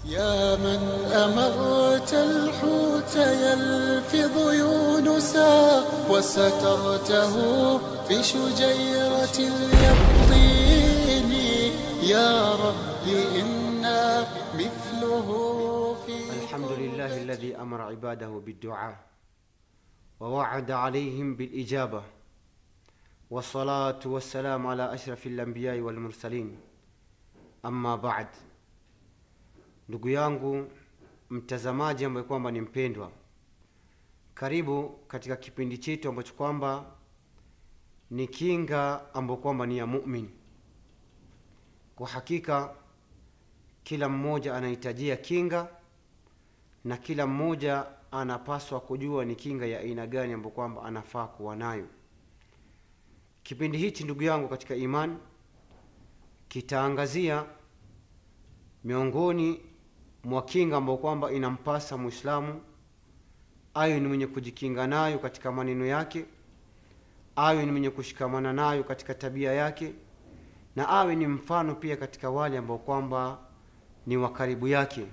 يا من أمرت الحوت يلفظ يونسا وسترته بشجيرة اليقطين يا رب إنا مثله في الحمد لله الذي امر عباده بالدعاء ووعد عليهم بالاجابه والصلاه والسلام على اشرف الانبياء والmursalin amma ba'd ndugu yangu mtazamaji ambaye kwamba ni mpendwa karibu katika kipindi chetu ambacho kwamba ni kinga ambayo kwamba ni ya mumin kwa hakika kila mmoja anahitajia kinga na kila mmoja anapaswa kujua ni kinga ya aina gani ambayo kwamba anafaa kuwa nayo kipindi hichi ndugu yangu katika imani kitaangazia miongoni mwa kinga ambayo kwamba inampasa mwislamu ayo ni mwenye kujikinga nayo katika maneno yake awe ni mwenye kushikamana nayo katika tabia yake na awe ni mfano pia katika wale ambao kwamba ni wa karibu yake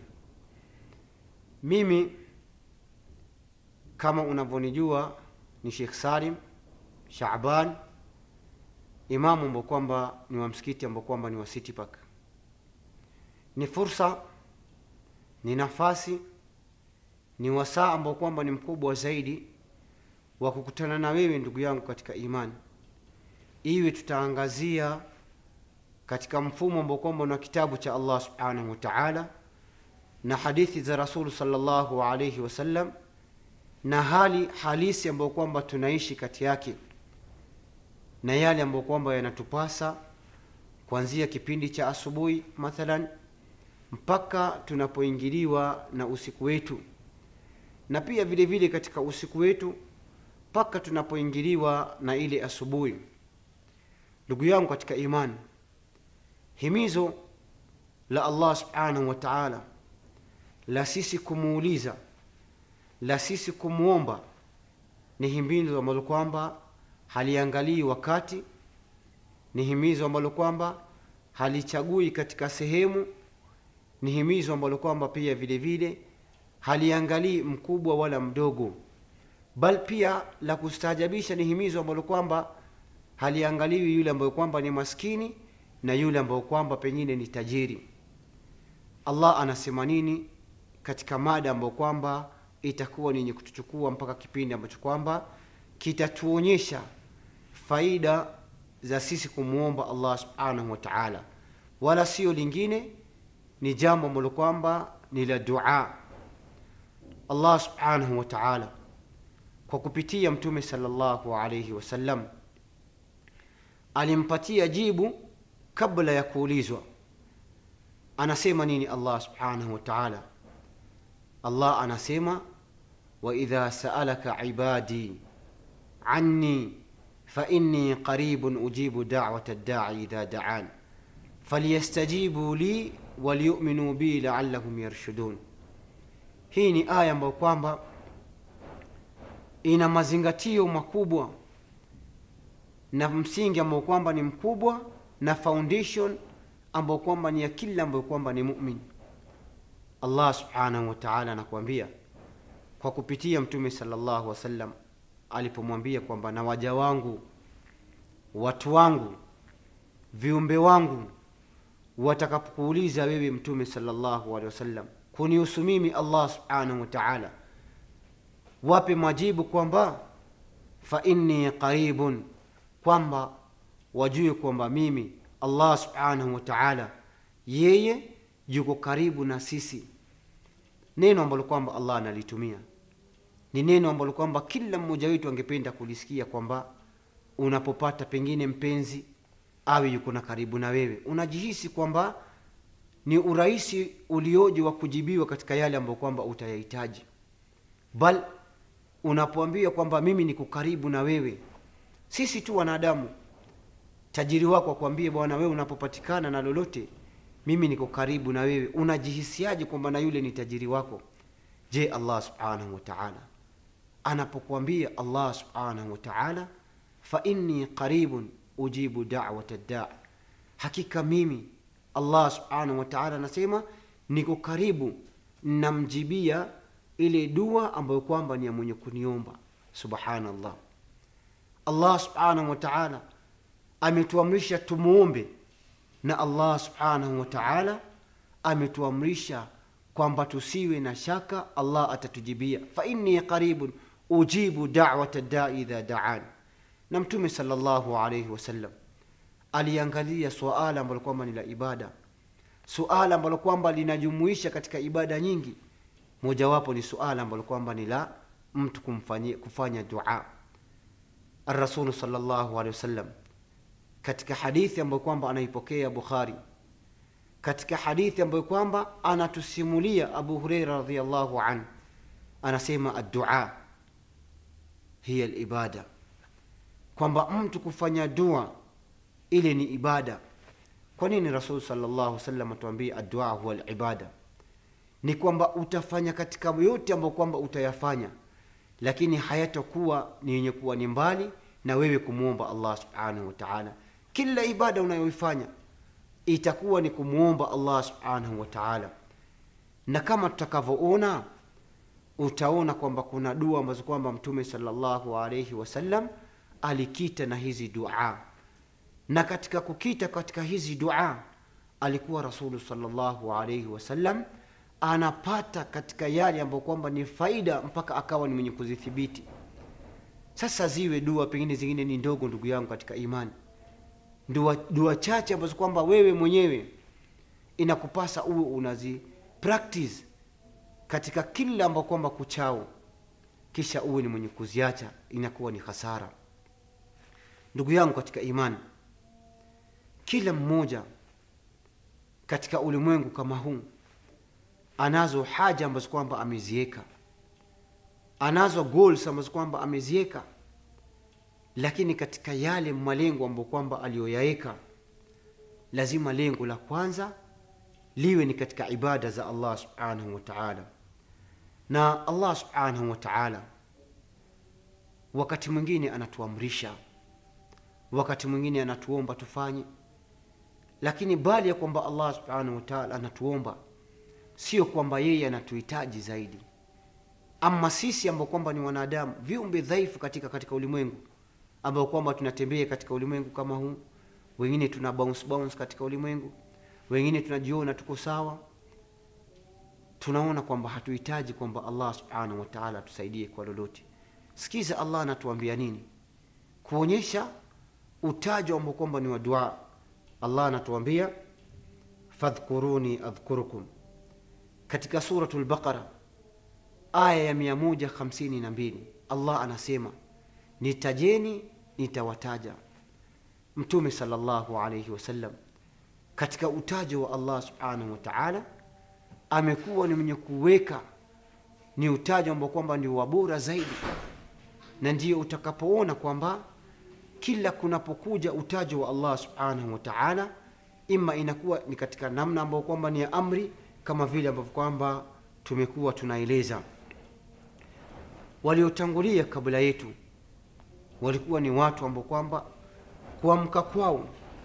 mimi kama unavyonijua ni Sheikh Salim Shaaban imamu ambao kwamba ni wa msikiti ambao kwamba ni wa City Park. Ni fursa, ni nafasi, ni wasaa ambao kwamba ni mkubwa zaidi wa kukutana na wewe ndugu yangu katika imani, iwe tutaangazia katika mfumo ambao kwamba na kitabu cha Allah subhanahu wa ta'ala na hadithi za Rasulu sallallahu alayhi wasallam na hali halisi ambayo kwamba tunaishi kati yake na yale ambayo kwamba yanatupasa kuanzia kipindi cha asubuhi mathalan mpaka tunapoingiliwa na usiku wetu na pia vile vile katika usiku wetu mpaka tunapoingiliwa na ile asubuhi ndugu yangu katika imani himizo la Allah subhanahu wa ta'ala la sisi kumuuliza la sisi kumwomba ni himizo ambalo kwamba haliangalii wakati ni himizo ambalo kwamba halichagui katika sehemu ni himizo ambalo kwamba pia vile vile haliangalii mkubwa wala mdogo bal pia la kustaajabisha ni himizo ambalo kwamba haliangaliwi yule ambayo kwamba ni maskini na yule ambayo kwamba pengine ni tajiri allah anasema nini katika mada ambayo kwamba itakuwa ni yenye kutuchukua mpaka kipindi ambacho kwamba kitatuonyesha faida za sisi kumwomba allah subhanahu wa taala wala sio lingine ni jambo ambalo kwamba ni la dua allah subhanahu wa taala kwa kupitia mtume salllahu alaihi wasallam alimpatia jibu kabla ya kuulizwa anasema nini allah subhanahu wa taala allah anasema waidha saalaka ibadi anni fainni qaribun ujibu dawata ddai idha daan falyastajibu li waliyuminu bi laallahum yarshudun hii ni aya ambayo kwamba ina mazingatio makubwa na msingi ambao kwamba ni mkubwa na foundation ambao kwamba ni ya kila ambayo kwamba ni mumin allah subhanahu wa taala anakuambia kwa kupitia mtume salllahu wasallam alipomwambia kwamba na waja wangu watu wangu viumbe wangu watakapokuuliza wewe mtume salllahu alehi wasallam kunihusu mimi allah subhanahu wa taala wape majibu kwamba fa inni qaribun kwamba wajue kwamba mimi allah subhanahu wa taala yeye yuko karibu na sisi neno ambalo kwamba allah analitumia ni neno ambalo kwamba kila mmoja wetu angependa kulisikia kwamba unapopata pengine mpenzi awe yuko na karibu na wewe unajihisi kwamba ni urahisi ulioje wa kujibiwa katika yale ambayo kwamba utayahitaji bal unapoambiwa kwamba mimi niko karibu na wewe sisi tu wanadamu tajiri wako akwambie bwana wewe unapopatikana na lolote mimi niko karibu na wewe unajihisiaje kwamba na yule ni tajiri wako je allah subhanahu wa taala anapokuambia allah subhanahu wa taala fa inni qaribun ujibu dawata daa hakika mimi allah subhanahu wa taala anasema niko karibu namjibia ile dua ambayo kwamba ni ya mwenye kuniomba subhanallah allah subhanahu wa taala ametuamrisha tumuombe na allah subhanahu wa taala ametuamrisha kwamba tusiwe na shaka allah atatujibia fa inni qaribun ujibu dawata dai idha daan na mtume salllahu alaihi wasallam aliangalia suala ambalo kwamba ni la ibada suala ambalo kwamba linajumuisha katika ibada nyingi mojawapo ni suala ambalo kwamba ni la mtu kumfanyia, kufanya dua arasulu salllahu alehi wasallam katika hadithi ambayo kwamba anaipokea bukhari katika hadithi ambayo kwamba anatusimulia abu hureira radiallahu an anasema addua hiya libada kwamba mtu kufanya dua ile ni ibada kwa nini rasul salllahu salam atuambie addua huwa libada ni kwamba utafanya katika yote ambayo kwamba utayafanya lakini hayatakuwa ni yenye kuwa ni mbali na wewe kumwomba allah subhanahu wa taala kila ibada unayoifanya itakuwa ni kumwomba allah subhanahu wa taala na kama tutakavyoona utaona kwamba kuna dua ambazo kwamba mtume salllahu alaihi wasallam alikita na hizi dua na katika kukita katika hizi dua alikuwa rasulu salllahu alaihi wasallam anapata katika yale ambayo kwamba ni faida mpaka akawa ni mwenye kuzithibiti sasa ziwe dua pengine zingine ni ndogo ndugu yangu katika imani dua, dua chache ambazo kwamba wewe mwenyewe inakupasa uwe unazi practice katika kila ambao kwamba kuchao kisha uwe ni mwenye kuziacha inakuwa ni hasara ndugu yangu katika imani kila mmoja katika ulimwengu kama huu anazo haja ambazo kwamba ameziweka anazo goals ambazo kwamba ameziweka lakini katika yale malengo ambayo kwamba aliyoyaweka lazima lengo la kwanza liwe ni katika ibada za allah subhanahu wa taala na allah subhanahu wa taala wakati mwingine anatuamrisha wakati mwingine anatuomba tufanye lakini bali ya kwamba allah subhanahu wa taala anatuomba sio kwamba yeye anatuhitaji zaidi ama sisi ambao kwamba ni wanadamu viumbe dhaifu katika katika ulimwengu ambao kwamba tunatembea katika ulimwengu kama huu wengine tuna bounce bounce katika ulimwengu wengine tunajiona tuko sawa tunaona kwamba hatuhitaji kwamba allah subhanahu wa taala atusaidie kwa lolote sikiza allah anatuambia nini kuonyesha utajo ambao kwamba ni wa dua allah anatuambia fadhkuruni adhkurukum katika suratu lbaqara aya ya 152 allah anasema nitajeni nitawataja mtume salllahu alaihi wasallam katika utajo wa allah subhanahu wa taala amekuwa ni mwenye kuweka ni utajo ambao kwamba ndio wabora zaidi na ndiyo utakapoona kwamba kila kunapokuja utajo wa allah subhanahu wa taala ima inakuwa ni katika namna ambayo kwamba ni ya amri kama vile ambavyo kwamba tumekuwa tunaeleza waliotangulia kabla yetu walikuwa ni watu ambao kwamba kuamka kwao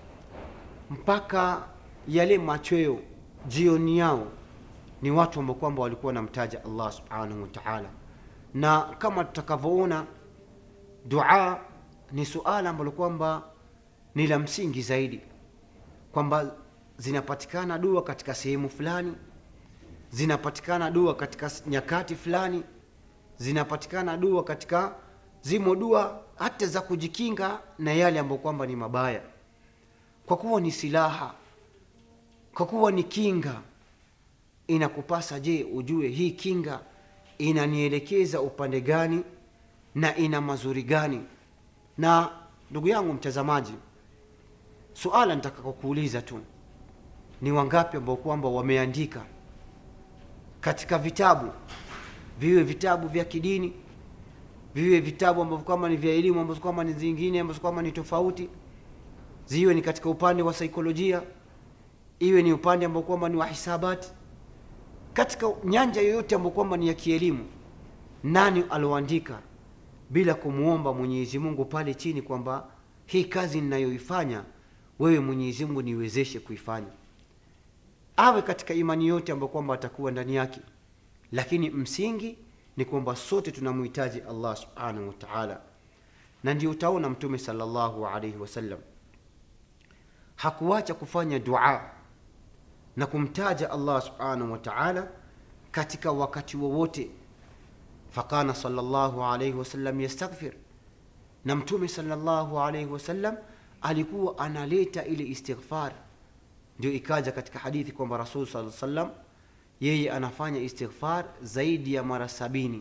mpaka yale machweo jioni yao ni watu ambao kwamba walikuwa wanamtaja allah subhanahu wa taala na kama tutakavyoona dua ni suala ambalo kwamba ni la msingi zaidi kwamba zinapatikana dua katika sehemu fulani zinapatikana dua katika nyakati fulani zinapatikana dua katika zimo dua hata za kujikinga na yale ambayo kwamba ni mabaya kwa kuwa ni silaha kwa kuwa ni kinga inakupasa je ujue hii kinga inanielekeza upande gani na ina mazuri gani na ndugu yangu mtazamaji suala nitakakokuuliza tu ni wangapi ambao kwamba wameandika katika vitabu viwe vitabu vya kidini viwe vitabu ambavyo kwamba ni vya elimu ambazo kwamba ni zingine ambazo kwamba ni tofauti ziwe ni katika upande wa saikolojia iwe ni upande ambao kwamba ni wa hisabati katika nyanja yoyote ambayo kwamba ni ya kielimu nani alioandika bila kumwomba mwenyezi mungu pale chini kwamba hii kazi ninayoifanya wewe mwenyezi mungu niwezeshe kuifanya awe katika imani yote ambayo kwamba atakuwa ndani yake lakini msingi ni kwamba sote tunamhitaji allah subhanahu wa taala na ndio utaona mtume salllahu alaihi wasallam hakuacha kufanya dua na kumtaja allah subhanahu wa taala katika wakati wowote fakana salllahu alaihi wasallam yastaghfir na mtume salllahu alaihi wasallam alikuwa analeta ile istighfar ndio ikaja katika hadithi kwamba rasul saa sallam yeye anafanya istighfar zaidi ya mara sabini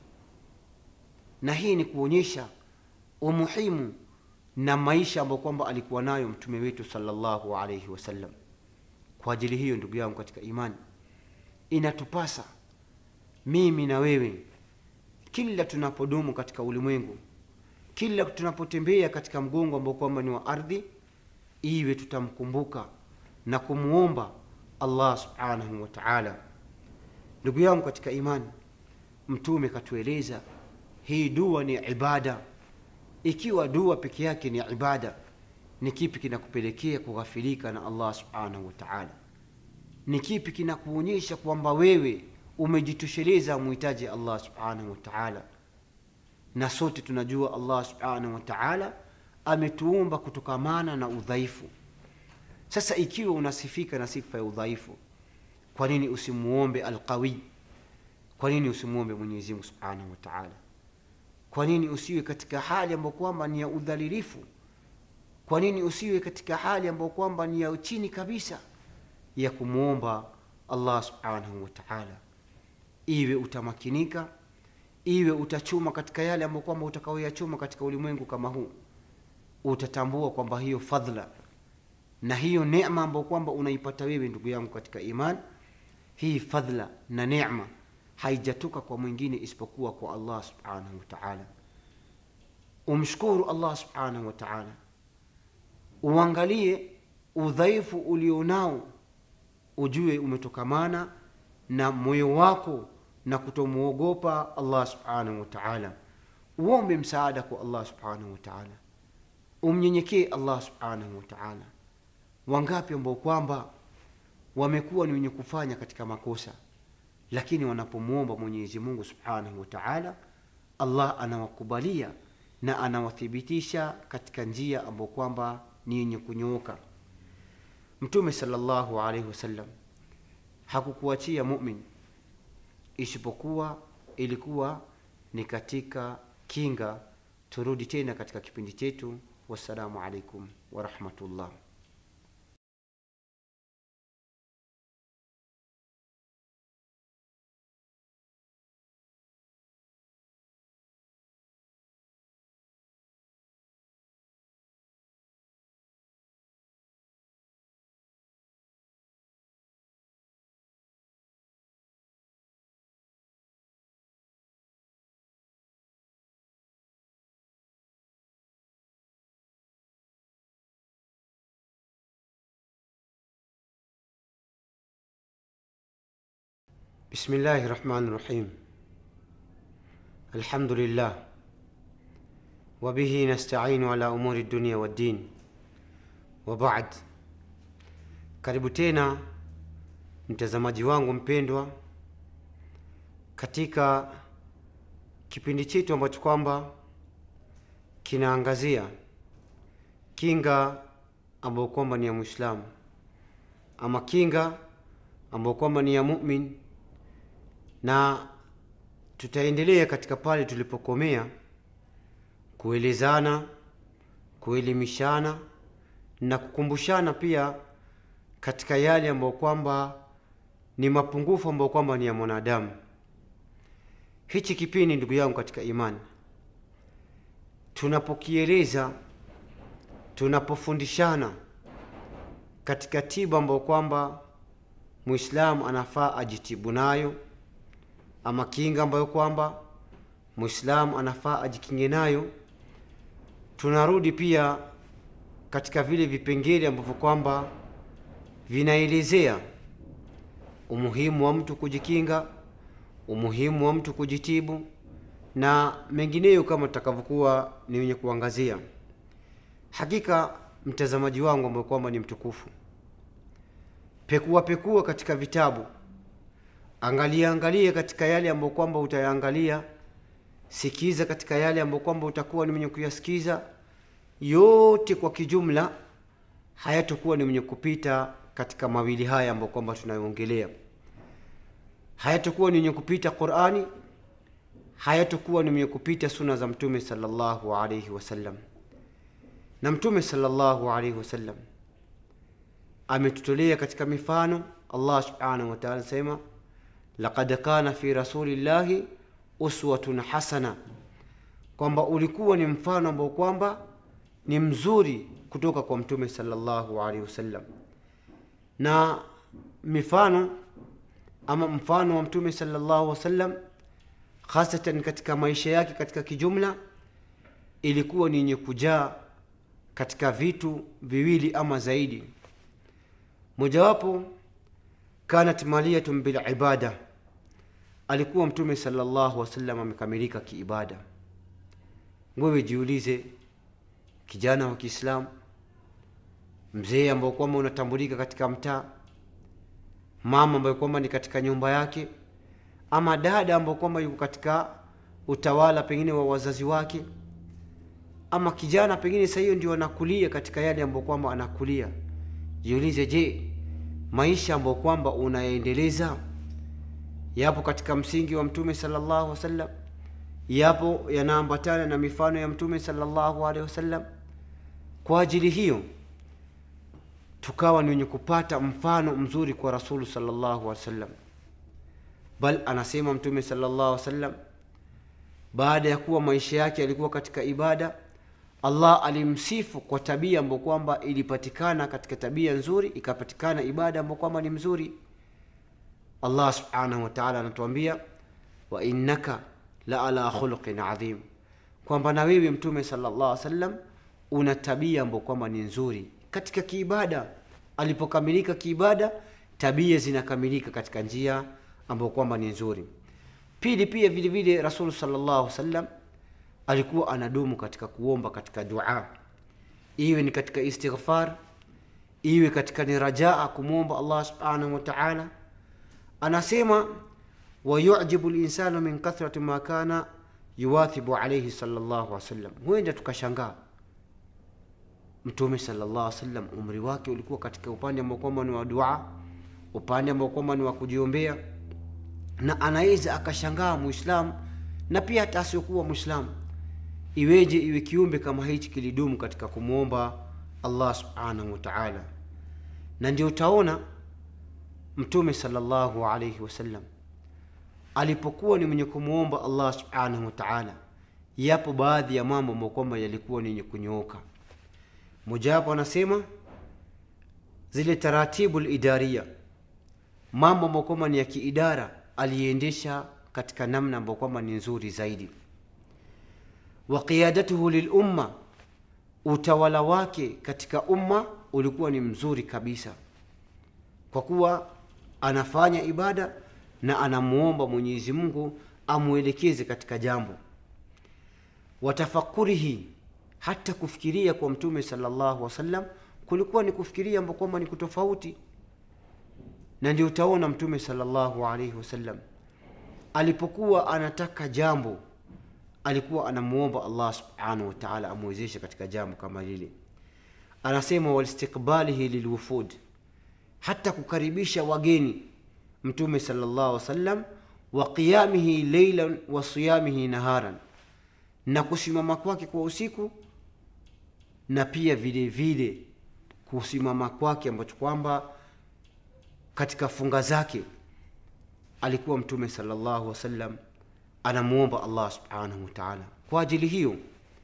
na hii ni kuonyesha umuhimu na maisha ambayo kwamba alikuwa nayo mtume wetu salllahu alaihi wasallam kwa ajili hiyo ndugu yangu katika imani inatupasa mimi na wewe kila tunapodumu katika ulimwengu kila tunapotembea katika mgongo ambao kwamba ni wa ardhi iwe tutamkumbuka na kumwomba allah subhanahu wa taala ndugu yangu katika imani mtume katueleza hii dua ni ibada ikiwa dua peke yake ni ibada ni kipi kinakupelekea kughafilika na allah subhanahu wa taala ni kipi kinakuonyesha kwamba wewe umejitosheleza muhitaji allah subhanahu wa taala na sote tunajua allah subhanahu wa taala ametuumba kutokamana na udhaifu sasa ikiwa unasifika na sifa ya udhaifu kwa nini usimuombe alqawi kwa nini usimuombe mwenyezimungu subhanahu wa taala kwa nini usiwe katika hali ambayo kwamba ni ya udhalilifu kwa nini usiwe katika hali ambayo kwamba ni ya chini kabisa ya kumwomba allah subhanahu wa taala iwe utamakinika iwe utachuma katika yale ambayo kwamba utakaoyachuma katika ulimwengu kama huu utatambua kwamba hiyo fadhla na hiyo nema ambayo kwamba unaipata wewe ndugu yangu katika iman hii fadhla na nema haijatoka kwa mwingine isipokuwa kwa allah subhanahu wa taala umshukuru allah subhanahu wa taala uangalie udhaifu ulionao ujue umetokamana na moyo wako na kutomwogopa allah subhanahu wa taala uombe msaada kwa allah subhanahu wa taala umnyenyekee allah subhanahu wa taala wangapi ambao kwamba wamekuwa ni wenye kufanya katika makosa lakini wanapomwomba mwenyezi mungu subhanahu wa taala allah anawakubalia na anawathibitisha katika njia ambayo kwamba ni yenye kunyooka mtume salllahu alaihi wasallam hakukuachia mumin isipokuwa ilikuwa ni katika kinga turudi tena katika kipindi chetu wassalamu alaikum warahmatullah بسم الله الرحمن الرحيم الحمد لله وبه نستعين على امور الدنيا والدين وبعد karibu tena mtazamaji wangu mpendwa katika kipindi chetu ambacho kwamba kinaangazia kinga ambayo kwamba ni ya mwislamu ama kinga ambayo kwamba ni ya mumin na tutaendelea katika pale tulipokomea kuelezana kuelimishana na kukumbushana pia katika yale ambayo kwamba ni mapungufu ambayo kwamba ni ya mwanadamu hichi kipindi ndugu yangu katika imani tunapokieleza tunapofundishana katika tiba ambayo kwamba mwislamu anafaa ajitibu nayo ama kinga ambayo kwamba mwislamu anafaa ajikinge nayo tunarudi pia katika vile vipengele ambavyo kwamba vinaelezea umuhimu wa mtu kujikinga umuhimu wa mtu kujitibu na mengineyo kama tutakavyokuwa ni wenye kuangazia hakika mtazamaji wangu ambayo kwamba ni mtukufu pekua pekua katika vitabu angalia angalia katika yale ambayo kwamba utayaangalia sikiza katika yale ambayo kwamba utakuwa ni mwenye kuyasikiza yote kwa kijumla hayatokuwa ni mwenye kupita katika mawili haya ambayo kwamba tunayoongelea hayatokuwa ni mwenye kupita qurani hayatokuwa ni mwenye kupita suna za mtume salllahu alaihi wasallam na mtume salllahu alaihi wasallam ametutolea katika mifano allah subhanahu wataala anasema laqad kana fi rasulillahi uswatun hasana kwamba ulikuwa ni mfano ambao kwamba ni mzuri kutoka kwa mtume salllahu alaihi wasallam na mifano ama mfano wa mtume salllahu wasallam hasatan katika maisha yake katika kijumla ilikuwa ni yenye kujaa katika vitu viwili ama zaidi mojawapo kanat maliyatun bilibada alikuwa mtume salllahu wasallam amekamilika kiibada wewe jiulize kijana wa kiislamu mzee ambao kwamba unatambulika katika mtaa mama ambayo kwamba ni katika nyumba yake ama dada ambao kwamba yuko katika utawala pengine wa wazazi wake ama kijana pengine saa hiyo ndio anakulia katika yale ambayo kwamba anakulia jiulize je maisha ambayo kwamba unayaendeleza yapo katika msingi wa mtume salllahu wasallam yapo yanaambatana na mifano ya mtume salllahu alehi wasallam kwa ajili hiyo tukawa ni wenye kupata mfano mzuri kwa rasulu salllahu alehi wasallam bal anasema mtume salllahu alehi wasallam baada ya kuwa maisha yake yalikuwa katika ibada allah alimsifu kwa tabia ambayo kwamba ilipatikana katika tabia nzuri ikapatikana ibada ambayo kwamba ni mzuri allah subhanahu wataala anatuambia wa innaka la ala khuluqin adhim kwamba na wewe mtume salllah alih wasallam una tabia ambayo kwamba ni nzuri katika kiibada alipokamilika kiibada tabia zinakamilika katika njia ambayo kwamba ni nzuri pili pia vile vile rasul salllah wasallam alikuwa anadumu katika kuomba katika dua iwe ni katika istighfar iwe katika ni rajaa kumwomba allah subhanahu wataala anasema wayujibu linsanu min kathrati ma kana yuwathibu alaihi salllahu wasallam huenda tukashangaa mtume salllah wasallam umri wake ulikuwa katika upande ambao kwamba ni wa dua upande ambao kwamba ni wa kujiombea na anaweza akashangaa muislamu na pia hata asiokuwa mwislamu iweje iwe kiumbe kama hichi kilidumu katika kumwomba allah subhanahu wataala na ndio utaona mtume salllahu alaihi wasallam alipokuwa ni mwenye kumwomba allah subhanahu wataala yapo baadhi ya mambo ambayo kwamba yalikuwa ni yenye kunyooka mojawapo anasema zile taratibu lidaria mambo ambayo kwamba ni ya kiidara aliendesha katika namna ambayo kwamba ni nzuri zaidi wa qiyadatuhu lilumma utawala wake katika umma ulikuwa ni mzuri kabisa kwa kuwa anafanya ibada na anamuomba mwenyezi mungu amwelekeze katika jambo watafakurihi hata kufikiria kwa mtume salllahu wasallam kulikuwa ni kufikiria ambao kwamba ni kutofauti na ndio utaona mtume salllahu alaihi wasallam alipokuwa anataka jambo alikuwa anamuomba allah subhanahu wataala amwezeshe katika jambo kama lile anasema walistiqbalihi lilwufud hata kukaribisha wageni mtume salllah wasallam wa qiyamihi leilan wa siyamihi naharan na kusimama kwake kwa usiku na pia vile vile kusimama kwake ambacho kwamba katika funga zake alikuwa mtume salllahu wasallam anamuomba allah subhanahu wataala kwa ajili hiyo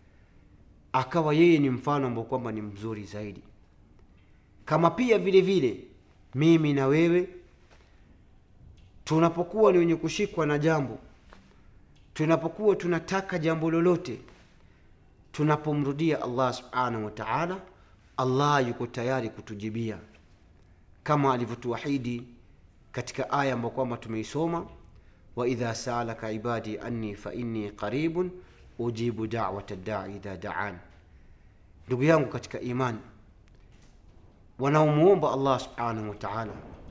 akawa yeye ni mfano ambao kwamba ni mzuri zaidi kama pia vile vile mimi na wewe tunapokuwa ni wenye kushikwa na jambo tunapokuwa tunataka jambo lolote tunapomrudia allah subhanahu wataala allah yuko tayari kutujibia kama alivyotuahidi katika aya ambayo kwamba tumeisoma waidha saalaka ibadi anni fainni qaribun ujibu dawata dai idha daan ndugu yangu katika imani wanaomuomba allah subhanahu wataala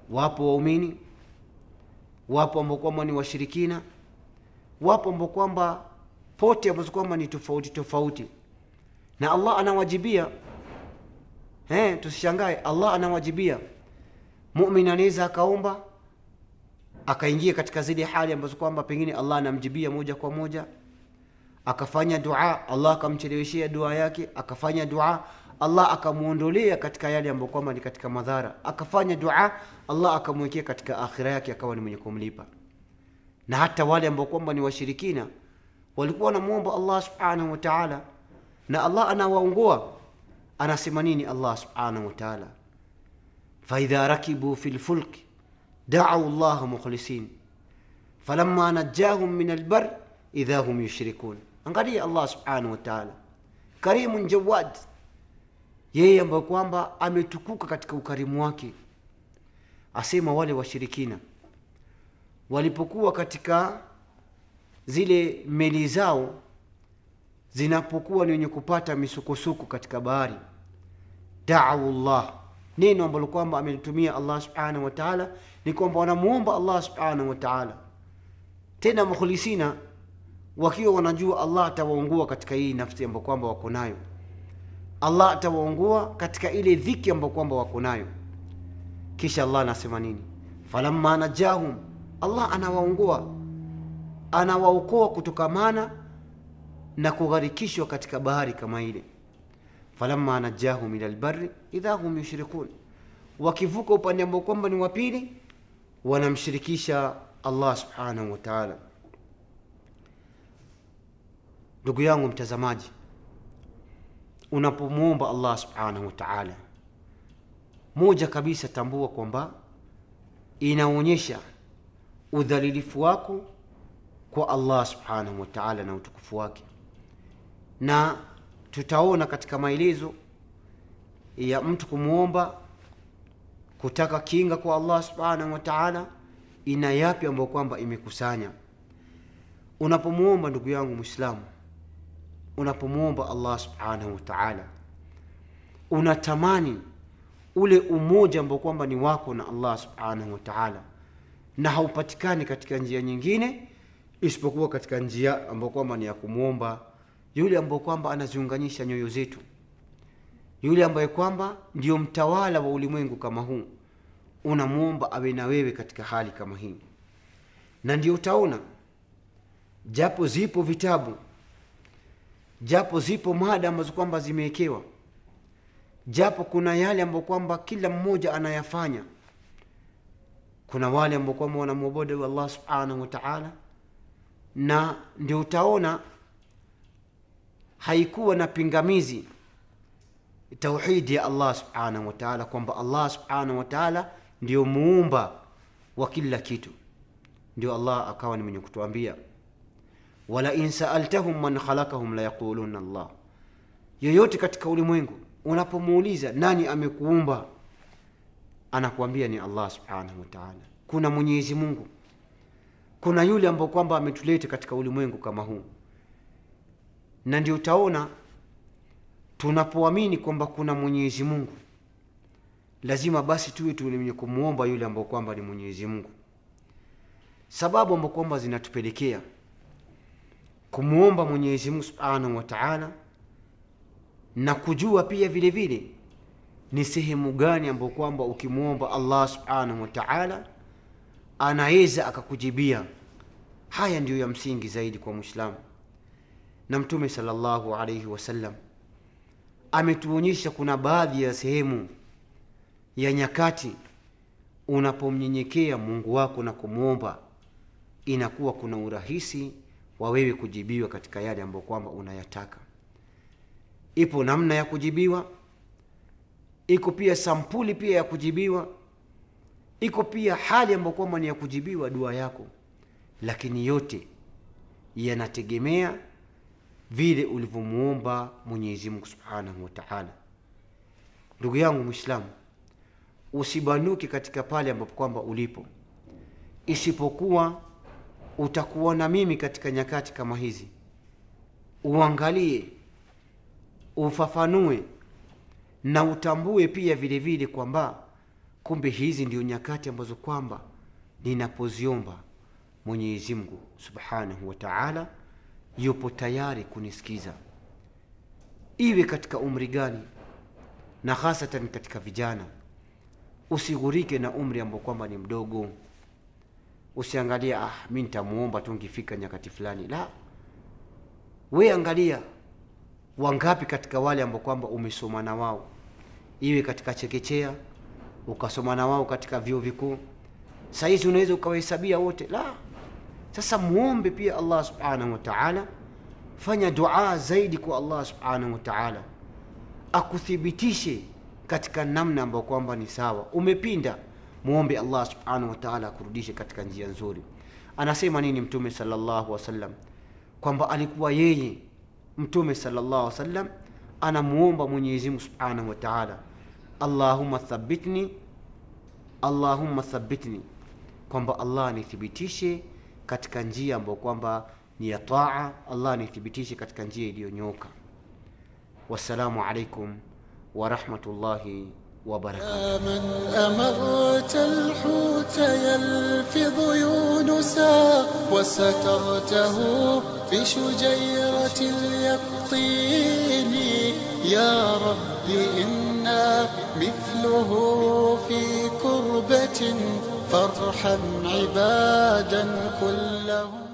wapo waumini wapo ambao kwamba ni washirikina wapo ambao kwamba pote ambazo kwamba ni tofauti tofauti na allah anawajibia eh, tusishangae allah anawajibia mumin anaweza akaomba akaingia katika zile hali ambazo kwamba pengine allah anamjibia moja kwa moja akafanya dua allah akamcheleweshea dua yake akafanya dua allah akamwondolea katika yale ambayo kwamba ni katika madhara akafanya dua allah akamwekea katika akhira yake akawa ni mwenye kumlipa na hata wale ambao kwamba ni washirikina walikuwa wanamwomba allah subhanahu wa taala na allah anawaongoa anasema nini allah subhanahu wa taala faidha rakibu fi lfulki dacau llaha mukhlisin falamma najahum min albar idha hum yushrikun angalia allah subhanahu wa taala karimun jawad yeye ambayo kwamba ametukuka katika ukarimu wake asema wale washirikina walipokuwa katika zile meli zao zinapokuwa ni wenye kupata misukosuko katika bahari dau llah neno ambalo kwamba amelitumia allah subhanahu wa taala ni kwamba wanamuomba allah subhanahu wa taala tena mukhlisina wakiwa wanajua allah atawaungua katika hii nafsi ambayo kwamba wako nayo allah atawaungua katika ile dhiki ambayo kwamba wako nayo kisha allah anasema nini falamma najahum allah anawaungua anawaokoa kutokamana na kugharikishwa katika bahari kama ile falamma najahum ila lbari idha hum yushrikun wakivuka upande ambao kwamba ni wa pili wanamshirikisha allah subhanahu wa taala ndugu yangu mtazamaji unapomwomba allah subhanahu wa taala moja kabisa tambua kwamba inaonyesha udhalilifu wako kwa allah subhanahu wa taala na utukufu wake na tutaona katika maelezo ya mtu kumwomba kutaka kinga kwa allah subhanahu wa taala ina yapi ambayo kwamba imekusanya unapomwomba ndugu yangu mwislamu unapomwomba allah subhanahu wa taala unatamani ule umoja ambao kwamba ni wako na allah subhanahu wa taala na haupatikani katika njia nyingine isipokuwa katika njia ambayo kwamba ni ya kumwomba yule ambaye kwamba anaziunganisha nyoyo zetu yule ambaye kwamba ndio mtawala wa ulimwengu kama huu unamwomba awe na wewe katika hali kama hii na ndio utaona japo zipo vitabu japo zipo mada ambazo kwamba zimewekewa japo kuna yale ambayo kwamba kila mmoja anayafanya kuna wale ambao kwamba wanamwabudu allah subhanahu wa taala na ndio utaona haikuwa na pingamizi tauhidi ya allah subhanahu wa taala kwamba allah subhanahu wa taala ndio muumba wa kila kitu ndio allah akawa ni mwenye kutuambia wala in saaltahum man khalakahum layaquluna allah yoyote katika ulimwengu unapomuuliza nani amekuumba anakuambia ni allah subhanahu wa taala kuna mwenyezi mungu kuna yule ambao kwamba ametuleta katika ulimwengu kama huu na ndio utaona tunapoamini kwamba kuna mwenyezi mungu lazima basi tuwe tuwenye kumwomba yule ambao kwamba ni mwenyezi mungu sababu ambao kwamba zinatupelekea kumwomba mwenyezi mungu subhanahu wa taala na kujua pia vile vile ni sehemu gani ambayo kwamba ukimwomba allah subhanahu wa taala anaweza akakujibia haya ndiyo ya msingi zaidi kwa mwislamu na mtume salllahu alaihi wasallam ametuonyesha kuna baadhi ya sehemu ya nyakati unapomnyenyekea mungu wako na kumwomba inakuwa kuna urahisi wa wewe kujibiwa katika yale ambayo kwamba unayataka ipo namna ya kujibiwa iko pia sampuli pia ya kujibiwa iko pia hali ambayo kwamba ni ya kujibiwa dua yako lakini yote yanategemea vile ulivyomuomba mwenyezi mungu subhanahu wa taala ndugu yangu mwislamu usibanuke katika pale ambapo kwamba ulipo isipokuwa utakuwa na mimi katika nyakati kama hizi uangalie ufafanue na utambue pia vile vile kwamba kumbe hizi ndio nyakati ambazo kwamba ninapoziomba mwenyezi mungu subhanahu wa taala yupo tayari kunisikiza iwe katika umri gani na hasatan katika vijana usighurike na umri ambao kwamba ni mdogo usiangalie ah mi nitamuomba tu ngifika nyakati fulani la we angalia wangapi katika wale ambao kwamba umesoma na wao iwe katika chekechea ukasoma na wao katika vyuo vikuu sahizi unaweza ukawahesabia wote la sasa muombe pia allah subhanahu wa taala fanya dua zaidi kwa allah subhanahu wa taala akuthibitishe katika namna ambayo kwamba ni sawa umepinda muombe allah subhanahu wa taala akurudishe katika njia nzuri anasema nini mtume salllahu wasallam kwamba alikuwa yeye mtume salllah wasallam anamuomba mwenyezimungu subhanahu wa taala allahumma thabitni allahumma thabitni kwamba allah nithibitishe katika njia ambayo kwamba ni ya taa allah nithibitishe katika njia iliyonyoka wassalamu alaikum warahmatullahi wabarakatuh يا من أمرت الحوت يلفظ يونسا وسترته بشجيرة اليقطين يا رب إنا مثله في كربة فارحم عبادا كلهم